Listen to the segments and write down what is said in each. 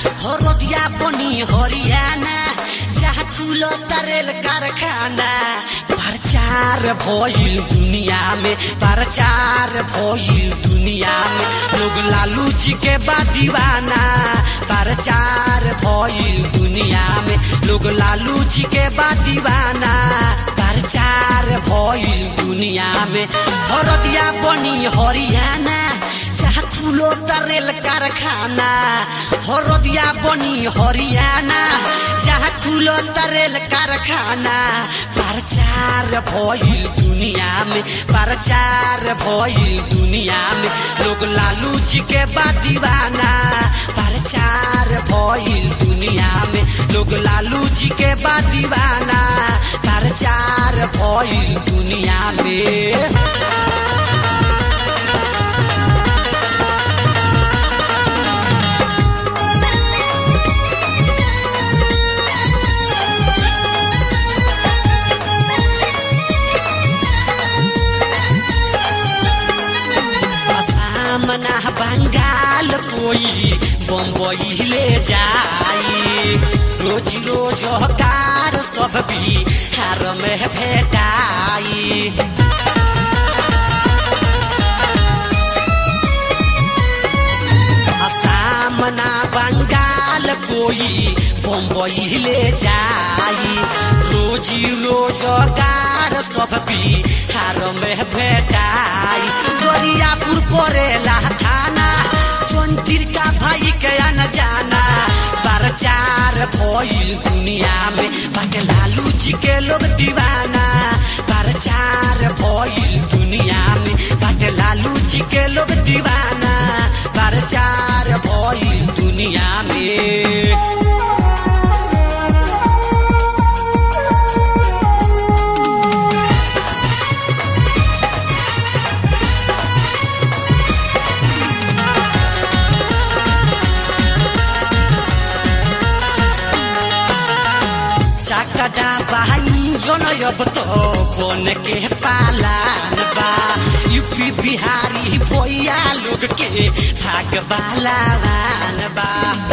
हरदिया बनी हरियाणा जहाँ खुलो तरेल कारखाना प्रचार भइल दुनिया में प्रचार भइल दुनिया में लोग लालू जी के बा दीवाना प्रचार भइल दुनिया में लोग लालू जी के बा दीवाना प्रचार भइल दुनिया में हरदिया बनी हरियाणा जहाँ खुलो तरेल कारखाना हरदिया बनी हरियाणा जहाँ खुलो तरेल कारखाना प्रचार भइल दुनिया में प्रचार भइल दुनिया में लोग लालू जी के बा दीवाना प्रचार भइल दुनिया में लोग लालू जी के बा दीवाना प्रचार भइल दुनिया में सामना बंगाल कोई बम्बई ले जाई रोज रोज कार सब बिहार में भेटाई सामना बंगाल कोई बम्बई ले जाई रोजी रोजगार सब बिहार में भेटाई दरियापुर परेला थाना चौंतीर का भाई के न जाना प्रचार भइल दुनिया में बाटे लालू जी के लोग दीवाना प्रचार भइल दुनिया में बाटे लालू जी के लोग दीवाना प्रचार भइल दुनिया में चाकटा बहाई जनयब तो बन के पालान बा यूपी बिहारी भैया लोग के भाग बालावान बा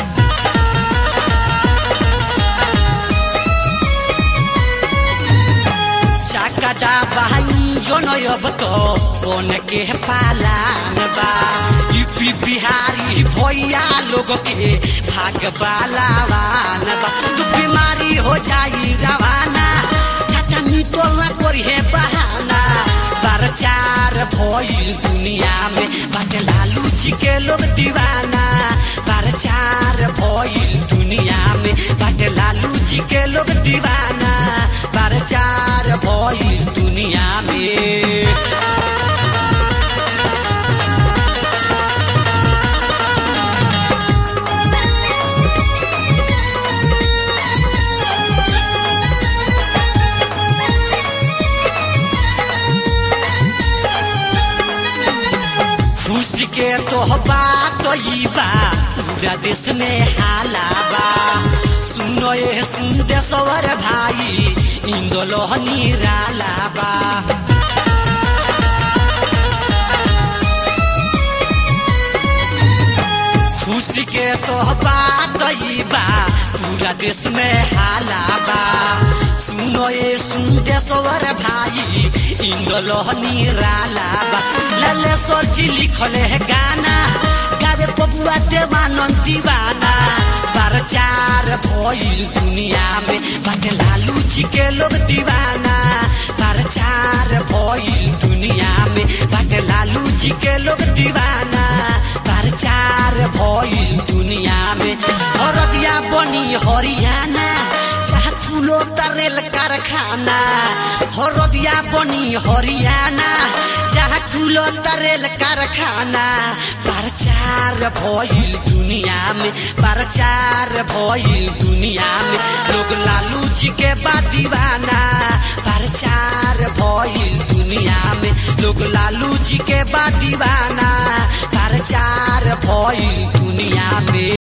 चाकटा बहाई जनयब तो बन के पालान बा यूपी बिहारी भैया लोग के भाग बालावान बा तू बीमारी हो जाई रवाना खाता नितोल ना करी है बहाना प्रचार भइल दुनिया में बाटे लालू जी के लोग दीवाना प्रचार भइल दुनिया में बाटे लालू जी के लोग दीवाना प्रचार भइल दुनिया में खुशी के तो बात ई बा पूरा देश में हाला बा सुनो ये सुन देशवर भाई इंदोलो निराला बा खुशी के तो बात ई बा पूरा देश में हाला बा सुनो ये सुन देशवर भाई इंदोलो निराला बा ललेश्वर जी लिखले है गाना गावे पपुआ देवानंद दीवाना प्रचार भइल दुनिया में बाटे लालू जी के लोग दीवाना प्रचार भइल दुनिया में बाटे लालू जी के लोग दीवाना प्रचार भइल दुनिया में हरदिया बनी हरियाणा जहाँ खुलो तरेल कारखाना हरदिया बनी हरियाणा जहाँ खुलो तरेल कारखाना प्रचार भइल दुनिया में प्रचार भइल दुनिया में लोग लालू जी के बा दीवाना प्रचार भइल दुनिया में लोग लालू जी के बा दीवाना प्रचार भइल दुनिया में